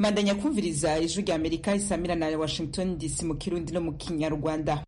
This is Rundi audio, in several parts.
mandanya kumviriza ijwi rya amerika isamira na washington dc mu kirundi no mu kinyarwanda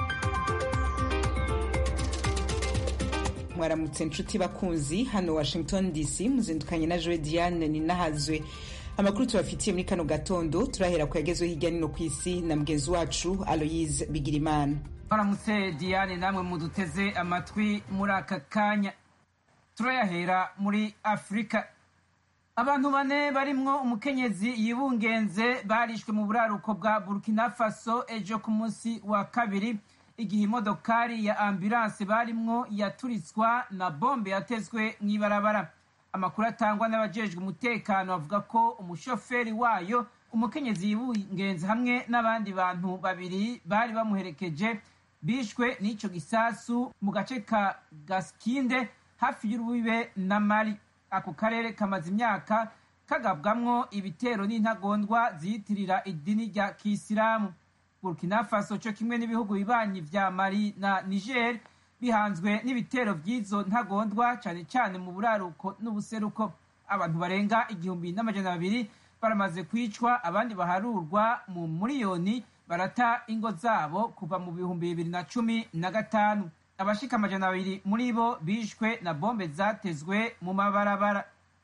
mwaramutse nshuti bakunzi hano washington dc muzindukanye na joe diane ninahazwe amakuru tubafitiye muri kano gatondo turahera ku yagezweho hirya nino ku isi na mugenzi wacu aloyise bigirimana baramutse diane namwe muduteze amatwi muri aka kanya turayahera muri afurika abantu bane barimwo umukenyezi yibungenze barishwe mu buraruko bwa burkina faso ejo ku munsi wa kabiri igihe imodokari ya ambulanse barimwo yaturitswa na bombe yatezwe mw'ibarabara amakuru atangwa n'abajejwe umutekano bavuga ko umushoferi wayo umukenyezi yibungenze hamwe n'abandi bantu babiri bari bamuherekeje bishwe n'ico gisasu mu gace ka gaskinde hafi y'urubibe na mali ako karere kamaze imyaka kagabwamwo ibitero n'intagondwa ziyitirira idini rya kisilamu burkina faso co kimwe n'ibihugu bibanyi vya mali na niger bihanzwe n'ibitero vy'izo ntagondwa cane cane mu buraruko n'ubuseruko abantu barenga igihumbi n'amajana babiri baramaze kwicwa abandi baharurwa mu muriyoni barata ingo zabo kuva mu bihumbi bibiri na cumi na gatanu abashika amajana abiri muri bo bishwe na bombe zatezwe mu mabarabara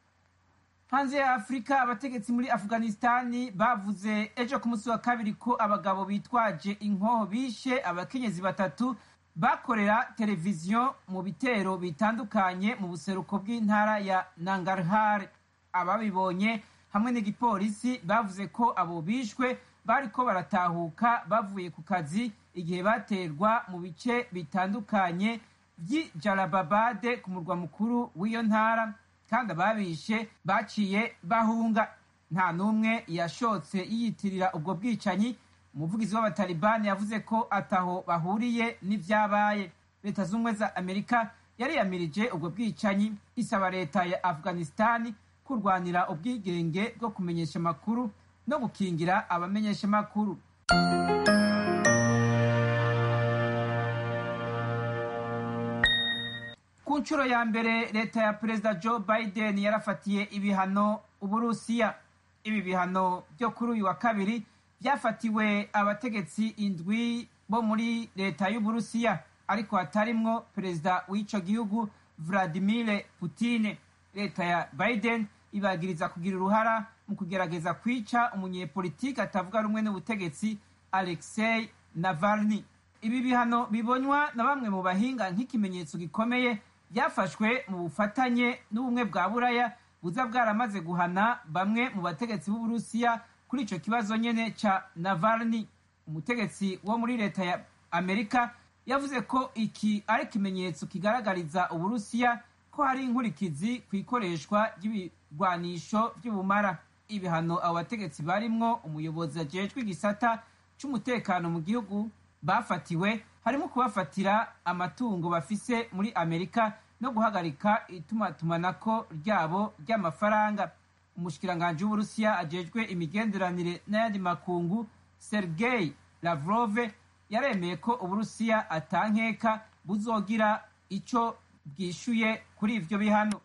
hanze ya afurika abategetsi muri afghanistani bavuze ejo ku munsi wa kabiri ko abagabo bitwaje inkoho bishe abakenyezi batatu bakorera televiziyo mu bitero bitandukanye mu buseruko bw'intara ya nangarhar ababibonye hamwe n'igipolisi bavuze ko abo bishwe bariko baratahuka bavuye ku kazi igihe baterwa mu bice bitandukanye by'i jarababade ku murwa mukuru w'iyo ntara kandi ababishe baciye bahunga nta n'umwe yashotse yiyitirira ubwo bwicanyi umuvugizi w'abatalibani yavuze ko ataho bahuriye n'ivyabaye leta z'ubumwe za amerika yariyamirije ubwo bwicanyi isaba leta ya afghanistani kurwanira ubwigenge bwo kumenyesha amakuru no gukingira abamenyesha amakuru ku nshuro ya mbere leta ya perezida joe biden yarafatiye ibihano uburusiya ibi bihano byo kuri uyu wa kabiri byafatiwe abategetsi indwi bo muri leta y'uburusiya ariko hatarimwo perezida w'ico gihugu vladimir putine leta ya biden ibagiriza kugira uruhara mu kugerageza kwica umunyepolitiki atavuga rumwe n'ubutegetsi alexei navalny ibi bihano bibonywa na bamwe mu bahinga nk'ikimenyetso gikomeye byafashwe mu bufatanye n'ubumwe bwa buraya buza bwaramaze guhana bamwe mu bategetsi b'uburusiya kuri ico kibazo nyene ca navalny umutegetsi wo muri leta ya amerika yavuze ko iki ari ikimenyetso kigaragariza uburusiya ko hari inkurikizi ku ikoreshwa ry'ibigwanisho vy'ubumara ibihano abo bategetsi barimwo umuyobozi ajejwe igisata c'umutekano mu gihugu bafatiwe harimo kubafatira amatungo bafise muri amerika no guhagarika itumatumanako ryabo ry'amafaranga umushikiranganji w'uburusiya ajejwe imigenderanire n'ayandi makungu sergei lavrove yaremeye ko uburusiya atankeka buzogira ico bwishuye kuri ivyo bihano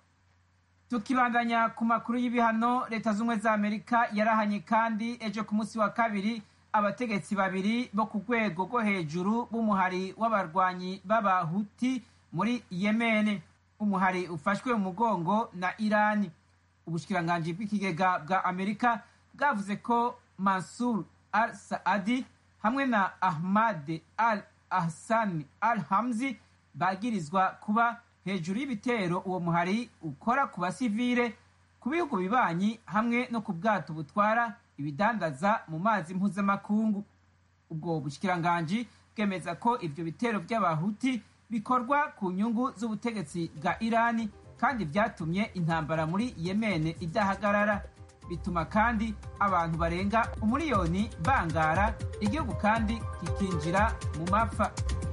tukibandanya ku makuru y'ibihano leta z'ubumwe za amerika yarahanye kandi ejo ku munsi wa kabiri abategetsi babiri bo ku rwego rwo hejuru b'umuhari w'abarwanyi b'abahuti muri yemene umuhari ufashwe mu mugongo na irani ubushikiranganji bw'ikigega bwa amerika bwavuze ko mansur al saadi hamwe na ahmad al ahsani al hamzi bagirizwa kuba hejuru y'ibitero uwo muhari ukora ku basivile ku bihugu bibanyi hamwe no ku bwato butwara ibidandaza mu mazi mpuzamakungu ubwo bushikiranganji bwemeza ko ivyo bitero vy'abahuti bikorwa ku nyungu z'ubutegetsi bwa irani kandi vyatumye intambara muri yemene idahagarara bituma kandi abantu barenga umuriyoni bangara igihugu kandi kikinjira mu mapfa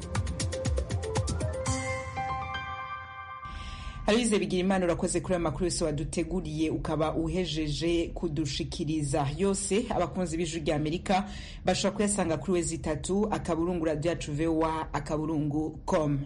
Aloyize bigira imana urakoze kuri ayo makuru yose waduteguriye ukaba uhejeje kudushikiriza yose abakunzi b'ijwi rya amerika bashobora kuyasanga kuri wezi itatu akaburungu radiyo yacu vowa akaburungu com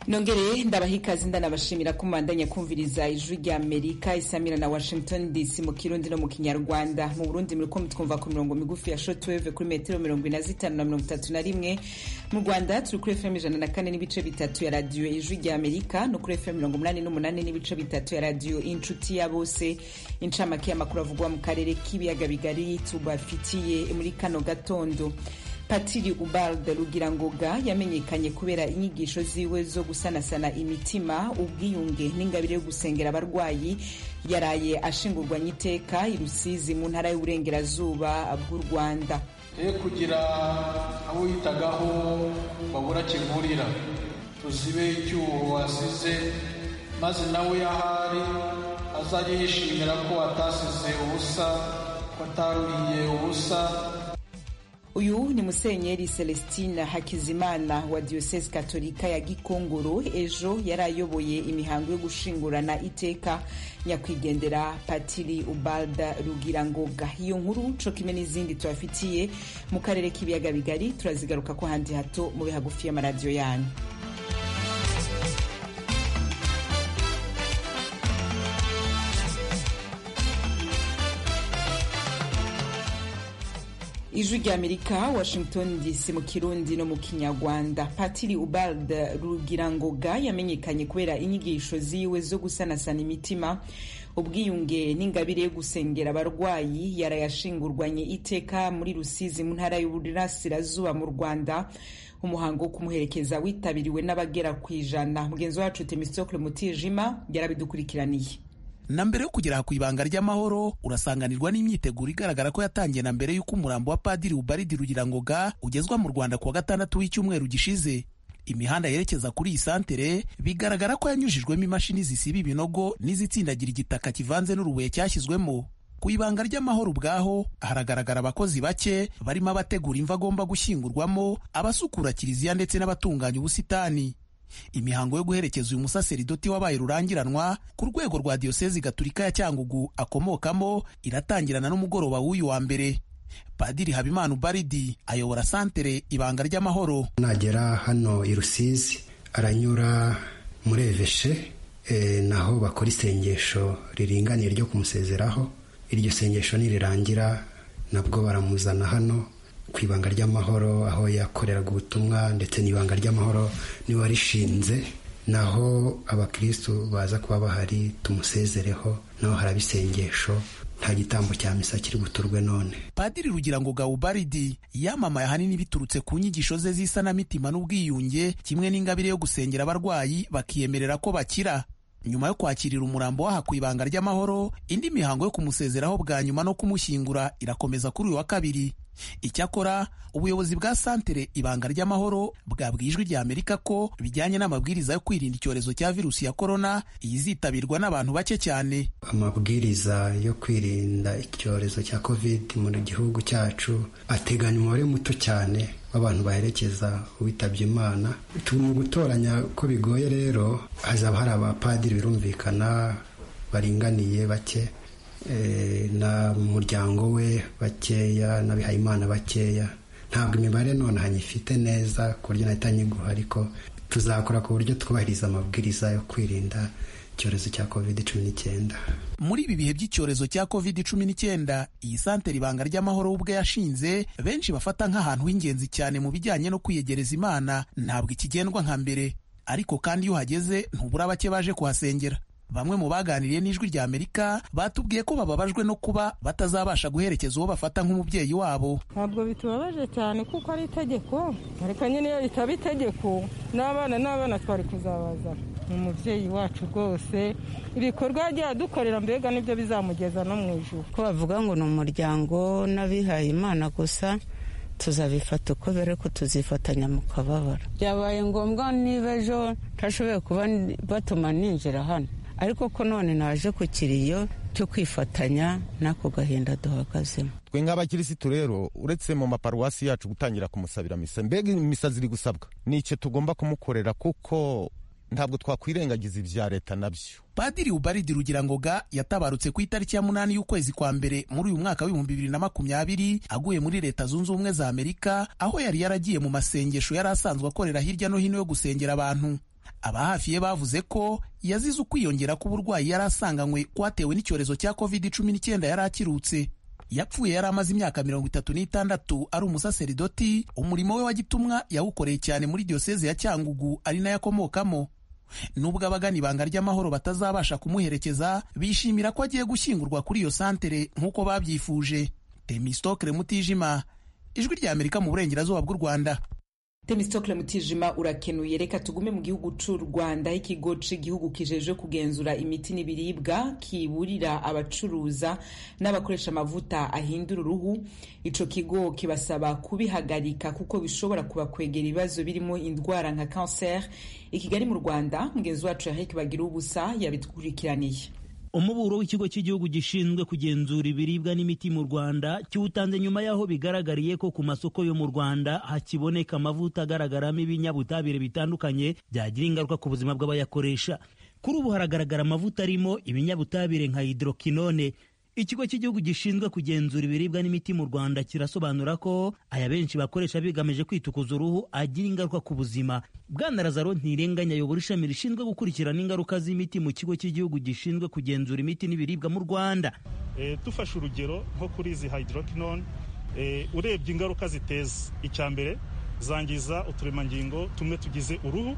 nongere ndabaha ikaze ndanabashimira ko mubandanya kumviriza ijwi rya amerika isamira na washington dc mu kirundi no mu kinyarwanda mu burundi muriko mutwumva ku mirongo migufi ya shortwave kuri metero mirongo ine na zitanu na mirongo itatu na rimwe mu rwanda turi kuri fm ijana na kane n'ibice bitatu ya radiyo ijwi rya amerika no kuri fm mirongo umunani n'umunani n'ibice bitatu ya radiyo inshuti ya bose incamake y'amakuru avugwa mu karere k'ibiyaga bigari tubafitiye muri kano gatondo patiri ubalde rugirangoga yamenyekanye kubera inyigisho ziwe zo gusanasana imitima ubwiyunge n'ingabire yo gusengera abarwayi yaraye ashingurwanye iteka i rusizi mu ntara y'uburengerazuba bw'u rwanda ye kugira abo yitagaho babura kivurira tuzibe icyuho wasize maze nawe yahari azajye yishimira ko atasize ubusa ko ataruriye ubusa uyu ni musenyeri celestine hakizimana wa diyoseze katolika ya gikongoro ejo yari ayoboye imihango yo gushingurana iteka nyakwigendera patiri ubalda rugirangoga iyo nkuru co kimwe n'izindi tubafitiye mu karere k'ibiyaga bigari turazigaruka ko handi hato mube hagufi y'amaradiyo yanyu ijwi rya amerika washington dc mu kirundi no mu kinyarwanda patiri ubald rugirangoga yamenyekanye kubera inyigisho ziwe zo gusanasana imitima ubwiyunge n'ingabire yo gusengera abarwayi yarayashingurwanye iteka muri rusizi mu ntara y'uburasirazuba mu rwanda umuhango wo kumuherekeza witabiriwe n'abagera ku ijana mugenzi wacu temistokle mutijima yarabidukurikiraniye na mbere yo kugera ku ibanga ry'amahoro urasanganirwa n'imyiteguro igaragara ko yatangiye na mbere y'uko umurambo wa padiri ubaridi rugirangoga ugezwa mu rwanda ku wa gatandatu w'icyumweru gishize imihanda yerekeza kuri iyi santere bigaragara ko yanyujijwemo imashini zisiba ibinogo n'izitsindagira igitaka kivanze n'urubuye cyashyizwemo ku ibanga ry'amahoro ubwaho haragaragara abakozi bake barimo abategura imva agomba gushyingurwamo abasukura kiliziya ndetse n'abatunganya ubusitani imihango yo guherekeza uyu musaseridoti wabaye rurangiranwa ku rwego rwa diyosezi gaturika ya cyangugu akomokamo iratangirana n'umugoroba w'uyu wa mbere padiri habimana ubaridi ayobora santere ibanga ry'amahoro nagera hano i rusizi aranyura muri eveshe e, naho bakora isengesho riringaniye ryo kumusezeraho iryo sengesho nirirangira nabwo baramuzana hano ku ibanga ry'amahoro aho yakoreraga ubutumwa ndetse n'ibanga ry'amahoro niwe warishinze naho abakirisitu baza kuba bahari tumusezereho naho haraba isengesho nta gitambo cya misa kiri buturwe none padiri rugira ngo gawubaridi yamamaye ahanini biturutse ku nyigisho ze z'isanamitima n'ubwiyunge kimwe n'ingabire yo gusengera abarwayi bakiyemerera ko bakira nyuma yo kwakirira umurambo waha ku ibanga ry'amahoro indi mihango yo kumusezeraho bwa nyuma no kumushyingura irakomeza kuri uyu wa kabiri icyakora ubuyobozi bwa santere ibanga ry'amahoro bwabwiye ijwi rya amerika ko bijyanye n'amabwiriza yo kwirinda icyorezo cya virusi ya korona izitabirwa n'abantu bake cyane amabwiriza yo kwirinda icyorezo cya covid mu gihugu cyacu ateganya umubare muto cyane w'abantu baherekeza uwitabye imana mu gutoranya ko bigoye rero hazaba hari abapadiri birumvikana baringaniye bake na muryango we bakeya n'abihayimana bakeya ntabwo imibare none hanyifite neza ku buryo nahita nyiguha ariko tuzakora ku buryo twubahiriza amabwiriza yo kwirinda icyorezo cya covid cumi n'icyenda muri ibi bihe by'icyorezo cya covid cumi n'icyenda iyi santere ibanga ry'amahoro ubwe yashinze benshi bafata nk'ahantu h'ingenzi cyane mu bijyanye no kwiyegereza imana ntabwo ikigendwa nka mbere ariko kandi iyo uhageze ntubura bake baje kuhasengera bamwe mu baganiriye n'ijwi rya amerika batubwiye ko bababajwe no kuba batazabasha guherekeza uwo bafata nk'umubyeyi wabo ntabwo bitubabaje cyane kuko ari itegeko ariko nyine iyo ritaba itegeko n'abana n'abana twari kuzabaza ni umubyeyi wacu rwose ibikorwa yagiye adukorera mbega nibyo bizamugeza no mu ijoro ko bavuga ngo ni umuryango n'abihaye imana gusa tuzabifata uko bere ko tuzifatanya mu kababaro byabaye ngombwa niba ejo ntashoboye kuba batuma ninjira hano ariko ko none naje ku kiriyo cyo kwifatanya n'ako gahinda duhagazemo twe nk'abakirisitu rero uretse mu maparuwasi yacu gutangira kumusabira misa mbega imisa ziri gusabwa ni icyo tugomba kumukorera kuko ntabwo twakwirengagiza ibya leta nabyo padiri ubaridi rugirangoga yatabarutse ku itariki ya munani y'ukwezi kwa mbere muri uyu mwaka w'ibihumbi bibiri na makumyabiri aguye muri leta zunze ubumwe za amerika aho yari yaragiye mu masengesho yari asanzwe akorera hirya no hino yo gusengera abantu abahafi ye bavuze ko yazize ukwiyongera k'uburwayi yari asanganywe kwatewe n'icyorezo cya covid cumi n'icyenda yari akirutse yapfuye yari amaze imyaka mirongo itatu n'itandatu ari umusaseridoti umurimo we wa gitumwa yawukoreye cyane muri diyoseze ya cyangugu ari nayo akomokamo nubwo abagana ibanga ry'amahoro batazabasha kumuherekeza bishimira ko agiye gushyingurwa kuri iyo santere nk'uko babyifuje temistokle mutijima ijwi rya amerika mu burengerazuba bw'u rwanda temistokle mutijima urakenuye reka tugume mu gihugu c'u rwanda ikigo c'igihugu kijejwe kugenzura imiti n'ibiribwa kiburira abacuruza n'abakoresha amavuta ahindura uruhu ico kigo kibasaba kubihagarika kuko bishobora kubakwegera ibibazo birimo indwara nka cancer i kigali mu rwanda mugenzi wacu eric bagira ubusa yabikurikiraniye umuburo w'ikigo cy'igihugu gishinzwe kugenzura ibiribwa n'imiti mu rwanda kiwutanze nyuma y'aho bigaragariye ko ku masoko yo mu rwanda hakiboneka amavuta agaragaramo ibinyabutabire bitandukanye byagira ingaruka ku buzima bw'abayakoresha kuri ubu haragaragara amavuta arimo ibinyabutabire nka hidrokinone ikigo cy'igihugu gishinzwe kugenzura ibiribwa n'imiti mu rwanda kirasobanura ko aya benshi bakoresha bigamije kwitukuza uruhu agira ingaruka ku buzima bwana lazaro ntirenganya ayobora ishami rishinzwe gukurikirana ingaruka z'imiti mu kigo cy'igihugu gishinzwe kugenzura imiti n'ibiribwa mu rwanda e, dufashe urugero nko kuri izi hydroquinone e, urebye ingaruka ziteza icya mbere zangiza uturemangingo tumwe tugize uruhu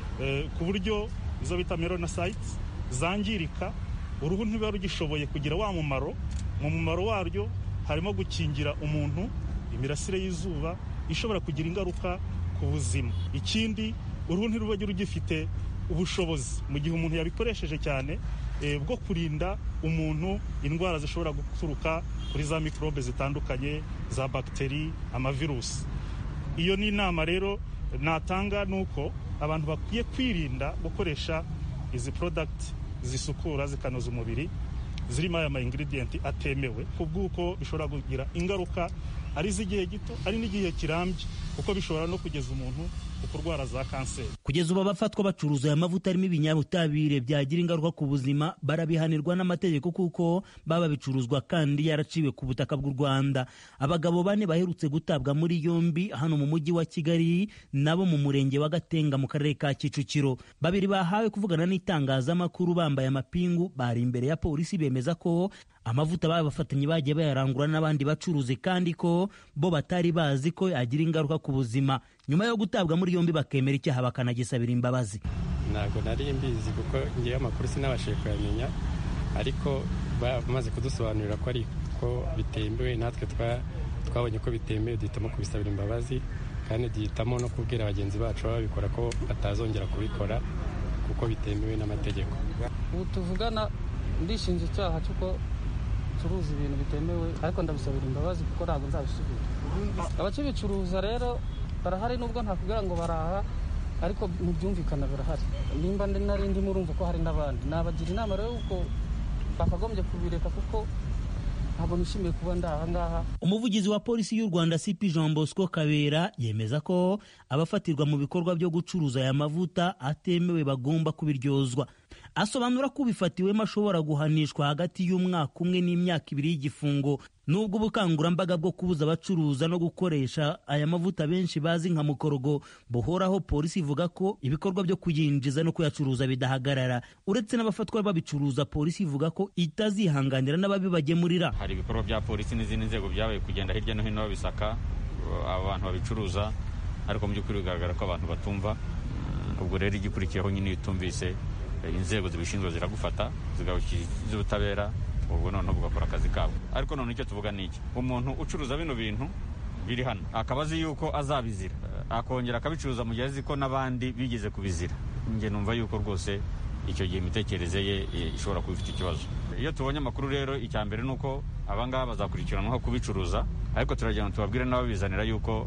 e, ku buryo izo bita melanocytes zangirika uruhu ntiruba rugishoboye kugira wa mumaro mu mumaro waryo harimo gukingira umuntu imirasire y'izuba ishobora kugira ingaruka ku buzima ikindi uruhu ntiruba rugifite ubushobozi mu gihe umuntu yabikoresheje cyane bwo kurinda umuntu indwara zishobora guturuka kuri za mikorobe zitandukanye za bagiteri amavirusi iyo ni inama rero natanga ni uko abantu bakwiye kwirinda gukoresha izi porodagiti zisukura zikanoza umubiri zirimo aya ma ingredients atemewe ku bw'uko bishobora kugira ingaruka ari iz'igihe gito ari n'igihe kirambye kuko bishobora no kugeza umuntu ku kurwara za kanseri kugeza ubu abafatwa bacuruza aya mavuta arimo ibinyabutabire byagira ingaruka ku buzima barabihanirwa n'amategeko kuko baba bicuruzwa kandi yaraciwe ku butaka bw'u rwanda abagabo bane baherutse gutabwa muri yombi hano mu mujyi wa kigali nabo mu murenge wa gatenga mu karere ka kicukiro babiri bahawe kuvugana n'itangazamakuru bambaye amapingu bari imbere ya polisi bemeza ko amavuta babafatanye bagiye bayarangura n'abandi bacuruzi kandi ko bo batari bazi ko yagira ingaruka ku buzima nyuma yo gutabwa muri yombi bakemera icyaha bakanagisabira imbabazi ntabwo nari mbizi kuko ngewe amakuru sinabashije kuyamenya ariko bamaze kudusobanurira ko ariko bitemewe natwe twabonye ko bitemewe duhitamo kubisabira imbabazi kandi duhitamo no kubwira bagenzi bacu babikora ko batazongera kubikora kuko bitemewe n'amategeko ubu tuvugana ndishinja icyaha cy'uko ncuruza ibintu bitemewe ariko ndabisabira imbabazi kuko ntabwo nzabisubira abakibicuruza rero barahari nubwo ntakubwira ngo baraha ariko mu byumvikana birahari nimba nari ndimo urumva ko hari n'abandi nabagira inama rero yuko bakagombye kubireka kuko ntabwo nishimiye kuba ndi aha ngaha umuvugizi wa polisi y'u rwanda cp jean bosco kabera yemeza ko abafatirwa mu bikorwa byo gucuruza aya mavuta atemewe bagomba kubiryozwa asobanura ko ubifatiwemo ashobora guhanishwa hagati y'umwaka umwe n'imyaka ibiri y'igifungo nubwo ubukangurambaga bwo kubuza abacuruza no gukoresha aya mavuta benshi bazi nka mukorogo buhoraho polisi ivuga ko ibikorwa byo kuyinjiza no kuyacuruza bidahagarara uretse n'abafatwa babicuruza polisi ivuga ko itazihanganira n'ababibagemurira hari ibikorwa bya polisi n'izindi nzego byabaye kugenda hirya no hino babisaka abantu babicuruza ariko mu by'ukuri bigaragara ko abantu batumva ubwo rero igikurikiyeho nyine iyo utumvise inzego zibishinzwe ziragufata zigabushyikiriza ubutabera ubwo noneho bugakora akazi kabo ariko none icyo tuvuga ni iki umuntu ucuruza bino bintu biri hano akaba azi yuko azabizira akongera akabicuruza mu gihe azi ko n'abandi bigeze kubizira njye numva yuko rwose icyo gihe imitekerereze ye ishobora kuba ifite ikibazo iyo tubonye amakuru rero icya mbere ni uko abangaba bazakurikiranwaho kubicuruza ariko turagira ngo tubabwire n'ababizanira yuko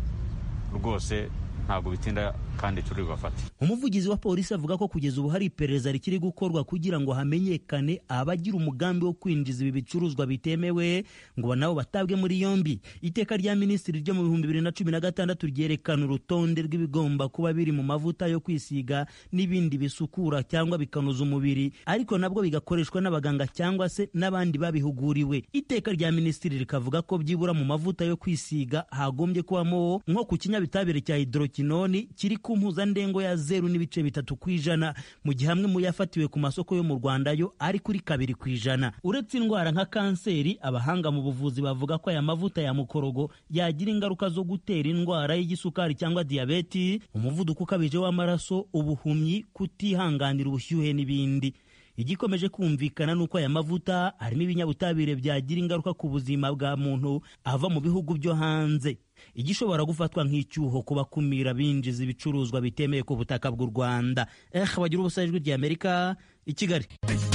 rwose ntabwo bitinda kandi turi bubafate umuvugizi wa polisi avuga ko kugeza ubu hari iperereza rikiri gukorwa kugira ngo hamenyekane abagira umugambi wo kwinjiza ibi bicuruzwa bitemewe ngo nabo batabwe muri yombi iteka rya minisitiri ryo mu bihumbi bibiri na cumi na gatandatu ryerekana urutonde rw'ibigomba kuba biri mu mavuta yo kwisiga n'ibindi bisukura cyangwa bikanoza umubiri ariko nabwo bigakoreshwa n'abaganga cyangwa se n'abandi babihuguriwe iteka rya minisitiri rikavuga ko byibura mu mavuta yo kwisiga hagombye kubamo nko ku kinyabitabire cya hidrokinoni kiri ku mpuzandengo ya zeru n'ibice bitatu ku ijana mu gihe amwe mu yafatiwe ku masoko yo mu rwanda yo ari kuri kabiri ku ijana uretse indwara nka kanseri abahanga mu buvuzi bavuga ko aya mavuta ya mukorogo yagira ingaruka zo gutera indwara y'igisukari cyangwa diyabeti umuvuduko ukabije w'amaraso ubuhumyi kutihanganira ubushyuhe n'ibindi igikomeje kumvikana nuko aya mavuta harimo ibinyabutabire byagira ingaruka ku buzima bwa muntu ava mu bihugu byo hanze igishobora gufatwa nk'icyuho ku bakumira binjiza ibicuruzwa bitemewe ku butaka bw'u rwanda eh bagira ubusa ijwi ry'amerika i kigali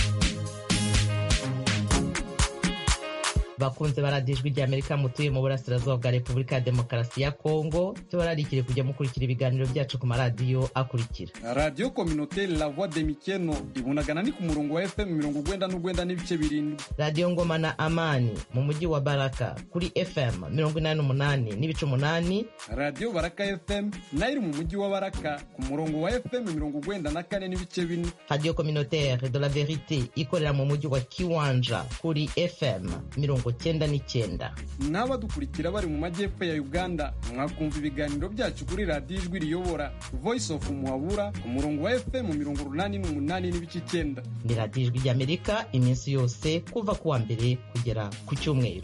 bakunze baradiyo ijwi ry'amerika mutuye mu burasirazuba bwa repubulika ya demokarasi ya kongo tubararikire kujya mukurikira ibiganiro byacu ku maradiyo akurikira radiyo kominoteri la voix de mikeno ibunagana ni ku murongo wa fm mirongo ugwenda n'ugwenda n'ibice birindwi radiyo ngoma na amani mu mujyi wa baraka kuri fm mirongo inani n'umunani n'ibice umunani radiyo baraka fm nayo iri mu mujyi wa baraka ku murongo wa fm mirongo ugwenda na kane n'ibice bine radiyo kominoteri de la verite ikorera mu mujyi wa kiwanja kuri fm mirongo cyenda n'icyenda n'abadukurikira bari mu majyepfo ya uganda mwakumva ibiganiro byacu kuri radiyo ijwi riyobora voice of muhabura ku murongo wa fm mirongo urunani n'umunani n'ibice icyenda ni radiyo ijwi ry'amerika iminsi yose kuva ku wa mbere kugera ku cyumweru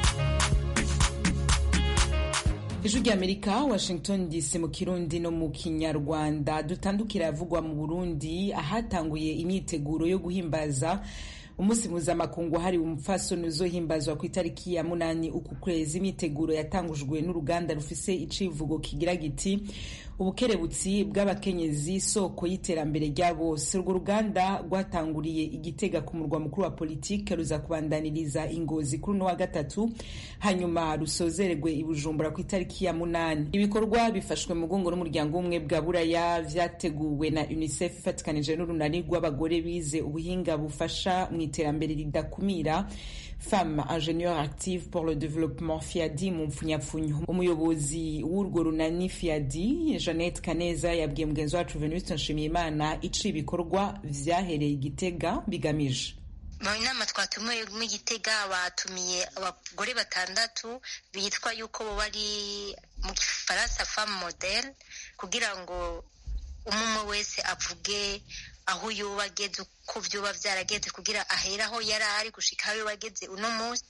ijwi ry'amerika washington dc mu kirundi no mu kinyarwanda dutandukira yavugwa mu burundi ahatanguye imyiteguro yo guhimbaza umunsi mpuzamakungu wahariwe umupfasoni uzohimbazwa ku itariki ya munani uku kwezi imyiteguro yatangujwe n'uruganda rufise icivugo kigira giti ubukerebutsi bw'abakenyezi soko y'iterambere rya bose urwo ruganda rwatanguriye igitega ku murwa mukuru wa politike ruza kubandaniriza ingozi kuri uno wa gatatu hanyuma rusozererwe i bujumbura ku itariki ya munani ibikorwa bifashwe mu mugongo n'umuryango w'ubumwe bwa buraya vyateguwe na unicef ifatikanije n'urunani rw'abagore bize ubuhinga bufasha mu iterambere ridakumira femme ingénieur active pour le développement fiadi mu mpfunyapfunyo umuyobozi w'urwo runani fiadi jeannette kaneza yabwiye mugenzi wacu venuste nshimiyimana ico ibikorwa vyahereye igitega bigamije mu nama twatumiwe mu gitega batumiye abagore batandatu bitwa yuko bo bari mu gifaransa femme modele kugira ngo umwe wese avuge aho yoba ageze uko vyoba vyarageze kugira ahere aho yari ari gushika aho yoba ageze uno munsi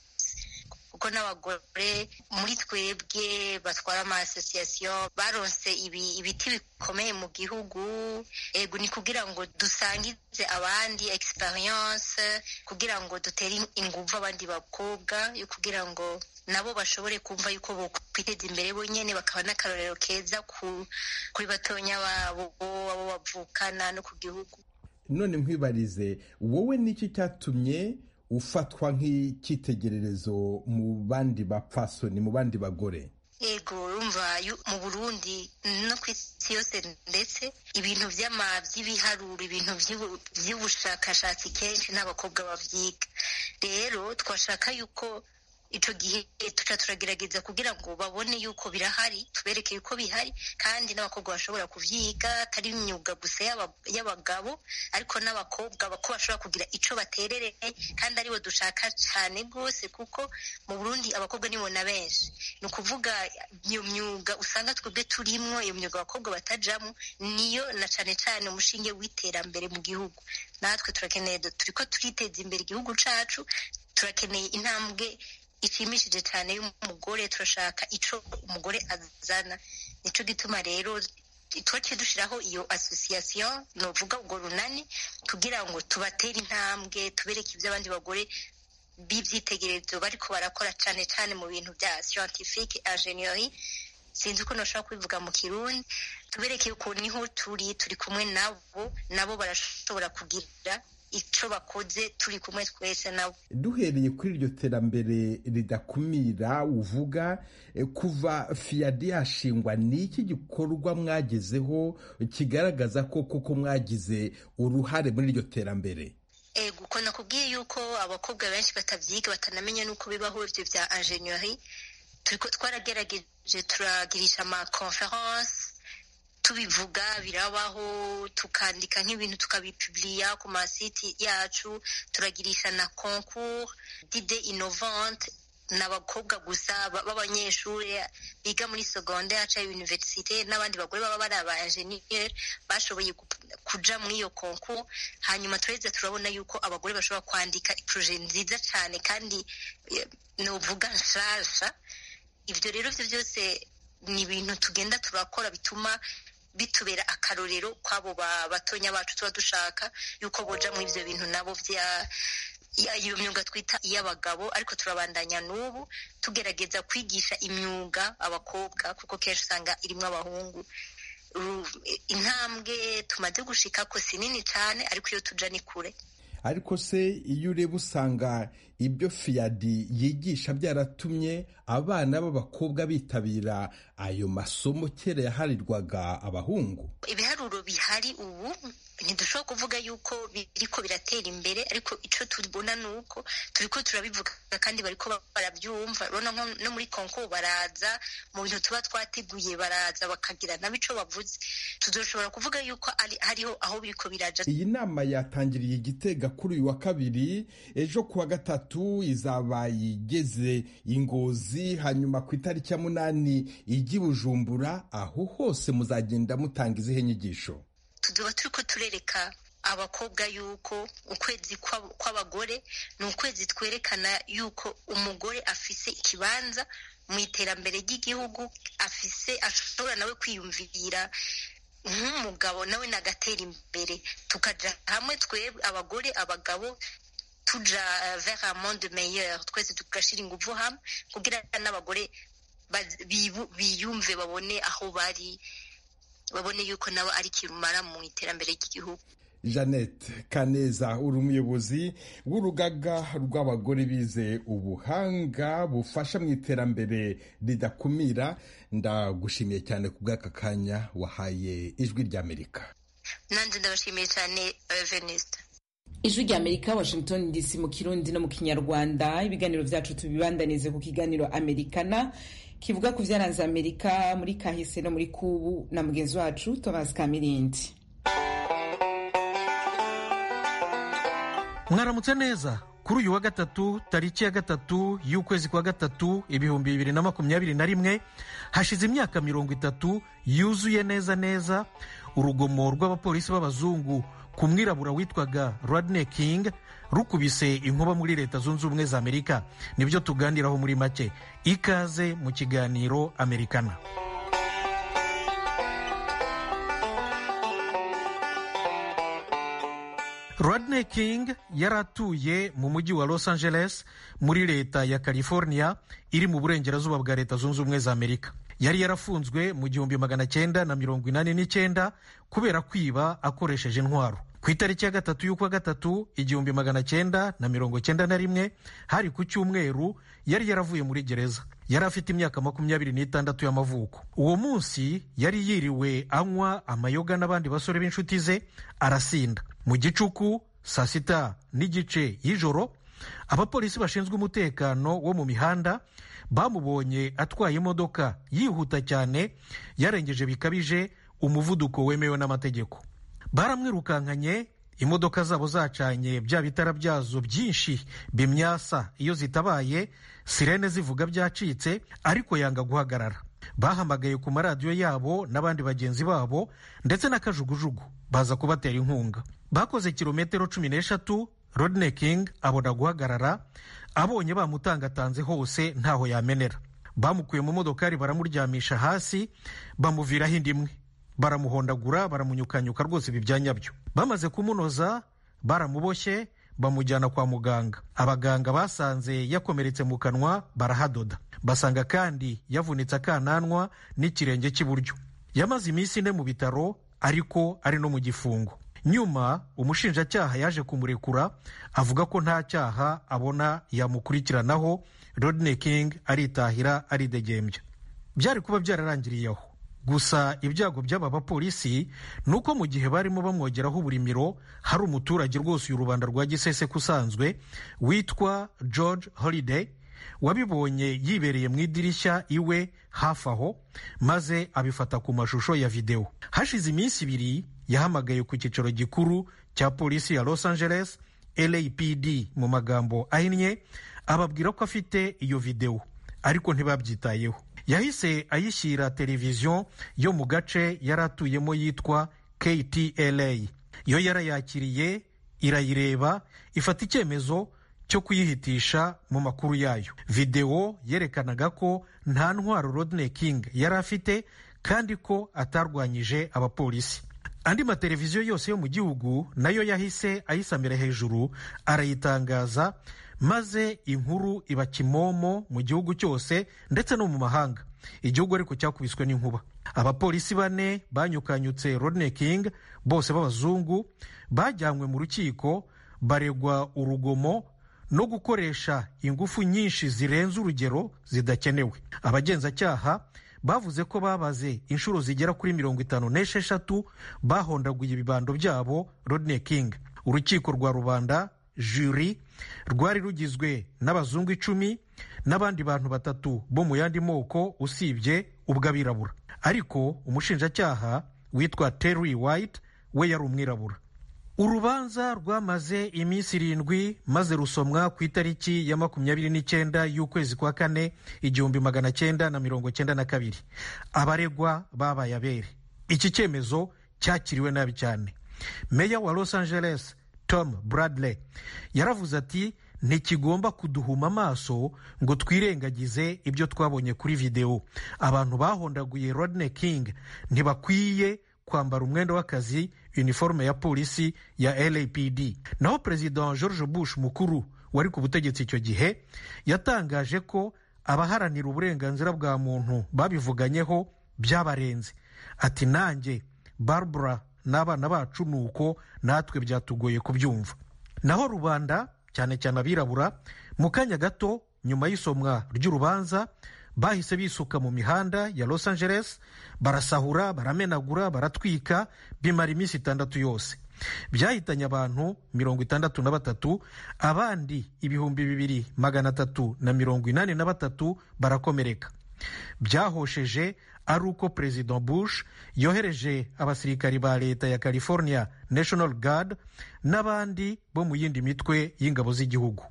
kuko n'abagore muri twebwe batwara ama association baronse ibi ibiti bikomeye mu gihugu ego ni kugira ngo dusangize abandi experience kugira ngo dutere inguvu abandi bakobwa yo kugira ngo nabo bashobore kumva yuko bokwiteza imbere bonyene bakaba n'akarorero keza kuri batonya babo abo bavukana no ku gihugu none nkwibarize wowe niki cyatumye ufatwa nk'icyitegererezo mu bandi bapfasoni mu bandi bagore yego urumva mu burundi no ku isi yose ndetse ibintu by'ibiharuro ibintu by'ubushakashatsi kenshi n'abakobwa babyiga rero twashaka yuko icyo gihe tuca turagerageza kugira ngo babone yuko birahari tubereke yuko bihari kandi n'abakobwa bashobora kubyiga atari imyuga gusa y'abagabo ariko n'abakobwa ko bashobora kugira icyo baterereye kandi aribo dushaka cyane rwose kuko mu burundi abakobwa nibo na benshi ni ukuvuga iyo myuga usanga twebwe turimwo iyo myuga abakobwa batajamo niyo na cyane cyane umushinge w'iterambere mu gihugu natwe turakeneye turi ko turiteza imbere igihugu cyacu turakeneye intambwe ishimishije cyane y'umugore turashaka ico umugore azana nico gituma rero twaciye dushiraho iyo association novuga ubwo runani kugira ngo tubatere intambwe tubereke ibyo abandi bagore b'ibyitegererezo bariko barakora cyane cyane mu bintu bya scientifique ingénierie sinzi uko nashobora kubivuga mu kirundi tubereke yuko niho turi turi kumwe nabo nabo barashobora kugira icyo bakoze turi kumwe twese nabo duhereye kuri iryo terambere ridakumira uvuga kuva fiyadi yashingwa ni iki gikorwa mwagezeho kigaragaza ko koko mwagize uruhare muri iryo terambere ego uko nakubwiye yuko abakobwa benshi batabyiga batanamenya n'uko bibaho ibyo bya ingénierie twaragerageje turagirisha ama conference tubivuga birabaho tukandika nk'ibintu tukabipuburiya ku masiti yacu turagirisha na concours d'ide innovante ni abakobwa gusa b'abanyeshuri biga muri secondaire cyangwa universite n'abandi bagore baba bari aba enjeniyeri bashoboye kuja muri iyo konku hanyuma turaheze turabona yuko abagore bashobora kwandika iporoje nziza cyane kandi nuvuga nshasha ibyo rero byo byose ni ibintu tugenda turakora bituma bitubera akarorero kw'abo batonya bacu tuba dushaka yuko boja muri ibyo bintu nabo bya iyo myuga twita iy'abagabo ariko turabandanya n'ubu tugerageza kwigisha imyuga abakobwa kuko kenshi usanga irimo abahungu intambwe tumaze gushika ko si nini cyane ariko iyo tuja ni kure ariko se iyo ureba usanga ibyo fiyadi yigisha byaratumye abana b'abakobwa bitabira ayo masomo kera yaharirwaga abahungu ibiharuro bihari ubu ntidushobora kuvuga yuko biriko biratera imbere ariko icyo tubona ni uko turiko turabivuga kandi bariko barabyumva urabona nko no muri konko baraza mu bintu tuba twateguye baraza bakagira nabo ico bavuze tuzoshobora kuvuga yuko hariho aho biriko biraja iyi nama yatangiriye igitega kuri uyu wa kabiri ejo kuwa gatatu izaba igeze ingozi hanyuma ku itariki ya munani ijya bujumbura aho hose muzagenda mutanga izihe nyigisho tuba turi ko turereka abakobwa yuko ukwezi kw'abagore ni ukwezi twerekana yuko umugore afise ikibanza mu iterambere ry'igihugu afise ashobora nawe kwiyumvira nk'umugabo nawe nagatera imbere tukaja hamwe twebwe abagore abagabo tuja vers un monde meilleur twese tugashira inguvu hamwe kugira n'abagore biyumve babone aho bari babone yuko nabo ari kirumara mu iterambere ry'igihugu jeannette kaneza uri umuyobozi w'urugaga rw'abagore bize ubuhanga bufasha mu iterambere ridakumira ndagushimiye cyane ku bw'aka kanya wahaye ijwi ry'amerika nanjye ndabashimiye cyane venisita ijwi rya amerika washington dc mu kirundi no mu kinyarwanda ibiganiro byacu tubibandanize ku kiganiro amerikana kivuga ku byaranze amerika muri kahise no muri kubu na mugenzi wacu thomas kamirindi mwaramutse neza kuri uyu wa gatatu tariki ya gatatu y'ukwezi kwa gatatu ibihumbi bibiri na makumyabiri na rimwe hashize imyaka mirongo itatu yuzuye neza neza urugomo rw'abapolisi b'abazungu ku mwirabura witwaga Rodney King rukubise inkuba muri leta zunze ubumwe za amerika nibyo tuganiraho muri make ikaze mu kiganiro amerikana Rodney King yari atuye mu mujyi wa Los Angeles muri leta ya California iri mu burengerazuba bwa leta zunze ubumwe za amerika yari yarafunzwe mu gihumbi magana cyenda na mirongo inani n'icyenda kubera kwiba akoresheje intwaro ku itariki ya gatatu y'ukwa gatatu igihumbi magana cyenda na mirongo cyenda na rimwe hari ku cyumweru yari yaravuye muri gereza yari afite imyaka makumyabiri n'itandatu y'amavuko uwo munsi yari yiriwe anywa amayoga n'abandi basore b'inshuti ze arasinda mu gicuku saa sita n'igice y'ijoro abapolisi bashinzwe umutekano wo mu mihanda bamubonye atwaye imodoka yihuta cyane yarengeje bikabije umuvuduko wemewe n'amategeko baramwirukankanye imodoka zabo zacanye bya bitara byazo byinshi bimyasa iyo zitabaye sirene zivuga byacitse ariko yanga guhagarara bahamagaye ku maradiyo yabo n'abandi bagenzi babo ndetse n'akajugujugu baza kubatera inkunga bakoze kilometero cumi n'eshatu Rodney King abona guhagarara abonye bamutangatanze hose ntaho yamenera bamukuye mu modokari baramuryamisha hasi bamuviraho indi imwe baramuhondagura baramunyukanyuka rwose ibi bya nyabyo bamaze kumunoza baramuboshye bamujyana kwa muganga abaganga basanze yakomeretse mu kanwa barahadoda basanga kandi yavunitse akananwa n'ikirenge cy'iburyo yamaze iminsi ine mu bitaro ariko ari no mu gifungo nyuma umushinjacyaha yaje kumurekura avuga ko nta cyaha abona yamukurikiranaho Rodney King aritahira aridegembya byari kuba byararangiriye aho gusa ibyago by'aba bapolisi ni uko mu gihe barimo bamwogeraho uburimiro hari umuturage rwose uyu rubanda rwa giseseka usanzwe witwa george holiday wabibonye yibereye mu idirishya iwe hafi aho maze abifata ku mashusho ya videwo hashize iminsi ibiri yahamagaye ku cyicaro gikuru cya polisi ya los angeles lapd mu magambo ahinnye ababwira ko afite iyo videwo ariko ntibabyitayeho yahise ayishyira televiziyo yo mu gace yari atuyemo yitwa ktla yo yarayakiriye irayireba ifata icyemezo cyo kuyihitisha mu makuru yayo videwo yerekanaga ko nta ntwaro rodney king yari afite kandi ko atarwanyije abapolisi andi mateleviziyo yose yo mu gihugu nayo yahise ayisamira hejuru arayitangaza maze inkuru iba kimomo mu gihugu cyose ndetse no mu mahanga igihugu ariko cyakubiswe n'inkuba abapolisi bane banyukanyutse rodney king bose b'abazungu bajyanywe mu rukiko baregwa urugomo no gukoresha ingufu nyinshi zirenze urugero zidakenewe abagenzacyaha bavuze ko babaze inshuro zigera kuri mirongo itanu n'esheshatu bahondaguye ibibando byabo rodney king urukiko rwa rubanda juri rwari rugizwe n'abazungu icumi n'abandi bantu batatu bo mu yandi moko usibye ubw'abirabura ariko umushinjacyaha witwa terry white we yari umwirabura urubanza rwamaze iminsi irindwi maze rusomwa ku itariki ya makumyabiri n'icyenda y'ukwezi kwa kane igihumbi magana cyenda na mirongo cyenda na kabiri abaregwa babaye abere iki cyemezo cyakiriwe nabi cyane meya wa los angeles tom bradley yaravuze ati ntikigomba kuduhuma amaso ngo twirengagize ibyo twabonye kuri videwo abantu bahondaguye rodney king ntibakwiye kwambara umwenda w'akazi uniforme ya polisi ya lapd naho perezida george bush mukuru wari ku butegetsi icyo gihe yatangaje ko abaharanira uburenganzira bwa muntu babivuganyeho byabarenze ati nanjye barbara n'abana bacu ni uko natwe byatugoye kubyumva naho rubanda cyane cyane abirabura mu kanya gato nyuma y'isomwa ry'urubanza bahise bisuka mu mihanda ya los angeles barasahura baramenagura baratwika bimara iminsi itandatu yose byahitanye abantu mirongo itandatu na batatu abandi ibihumbi bibiri magana atatu na mirongo inani na batatu barakomereka byahosheje ari uko perezida bush yohereje abasirikari ba leta ya california national guard n'abandi bo mu yindi mitwe y'ingabo z'igihugu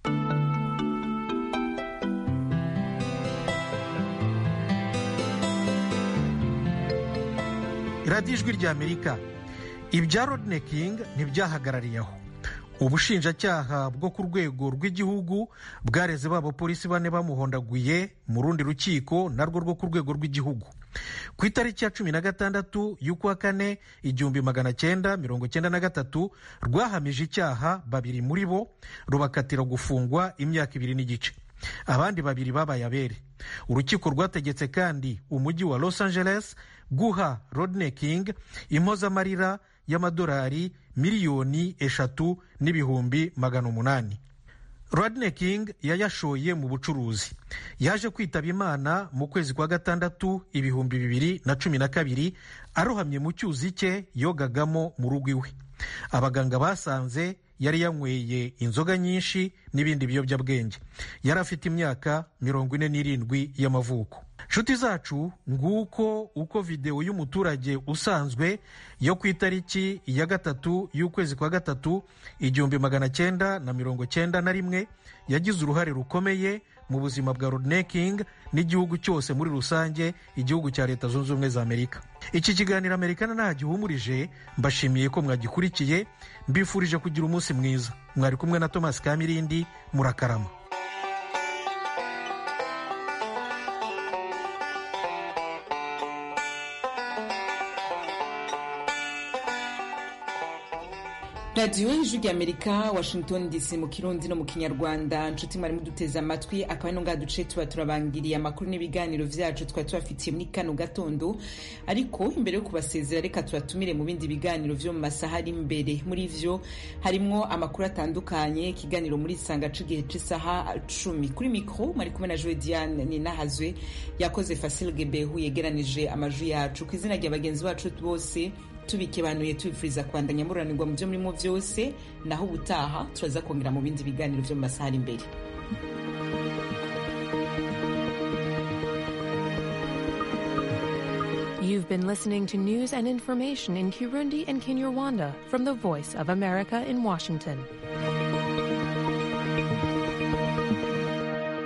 radiyo ijwi ry'amerika ibya rodney king ntibyahagarariye aho ubushinjacyaha bwo ku rwego rw'igihugu bwareze b'abapolisi bane bamuhondaguye mu rundi rukiko narwo rwo ku rwego rw'igihugu ku itariki ya cumi na gatandatu y'ukwa kane igihumbi magana cyenda mirongo cyenda na gatatu rwahamije icyaha babiri muri bo rubakatira gufungwa imyaka ibiri n'igice abandi babiri babaye abere urukiko rwategetse kandi umujyi wa los angeles guha rodney king impozamarira y'amadolari miliyoni eshatu n'ibihumbi magana umunani rodney king yayashoye mu bucuruzi yaje kwitaba imana mu kwezi kwa gatandatu ibihumbi bibiri na cumi na kabiri arohamye mu cyuzi cye yogagamo mu rugo iwe abaganga basanze yari yanyweye inzoga nyinshi n'ibindi biyobyabwenge yari afite imyaka mirongo ine n'irindwi y'amavuko nshuti zacu nguko uko videwo y'umuturage usanzwe yo ku itariki ya gatatu y'ukwezi kwa gatatu igihumbi magana cyenda na mirongo cyenda na rimwe yagize uruhare rukomeye mu buzima bwa rodney king n'igihugu cyose muri rusange igihugu cya leta zunze ubumwe za amerika iki kiganiro amerikana nta gihumurije mbashimiye ko mwagikurikiye mbifurije kugira umunsi mwiza mwari kumwe na thomas kamirindi murakarama radiyo y'ijwi ry'amerika washington dc mu kirundi no mu kinyarwanda nshuti mwari muduteze amatwi akaba ino ngaha duce tuba turabangiriye amakuru n'ibiganiro vyacu twari tubafitiye muri kano gatondo ariko imbere yo kubasezera reka tubatumire mu bindi biganiro vyo mu masaha ari imbere muri vyo harimwo amakuru atandukanye ikiganiro muri isanga c'igihe c'isaha cumi kuri mikro mwari kumwe na joe diane ninahazwe yakoze fasil gebehu yegeranije amajwi yacu ku izina rya bagenzi bacu bose tubikebanuye tubifuriza kwandanya muranirwa mu byo murimo byose naho ubutaha turaza kongera mu bindi biganiro byo mu masaha ari imbere You've been listening to news and information in Kirundi and Kinyarwanda from the Voice of America in Washington.